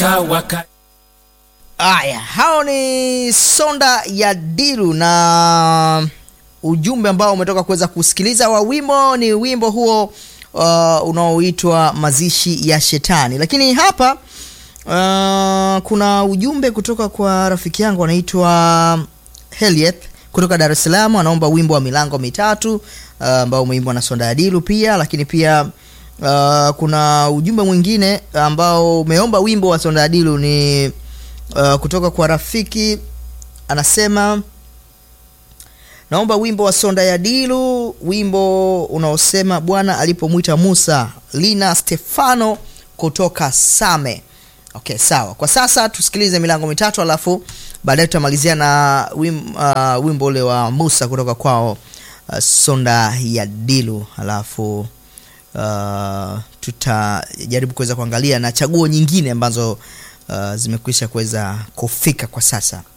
Tawaka. Aya, hao ni Sonda ya Diru na ujumbe ambao umetoka kuweza kusikiliza wa wimbo ni wimbo huo uh, unaoitwa mazishi ya shetani. Lakini hapa uh, kuna ujumbe kutoka kwa rafiki yangu anaitwa Helieth kutoka Dar es Salaam, anaomba wimbo wa milango mitatu uh, ambao umeimbwa na Sonda ya Diru pia, lakini pia uh, kuna ujumbe mwingine ambao umeomba wimbo wa Sonda ya Diru ni uh, kutoka kwa rafiki anasema naomba wimbo wa Sonda ya Dilu, wimbo unaosema Bwana alipomwita Musa. Lina Stefano kutoka Same. Okay, sawa. Kwa sasa tusikilize milango mitatu, alafu baadaye tutamalizia na wim, uh, wimbo ule wa Musa kutoka kwao uh, Sonda ya Dilu, alafu uh, tutajaribu kuweza kuangalia na chaguo nyingine ambazo uh, zimekwisha kuweza kufika kwa sasa.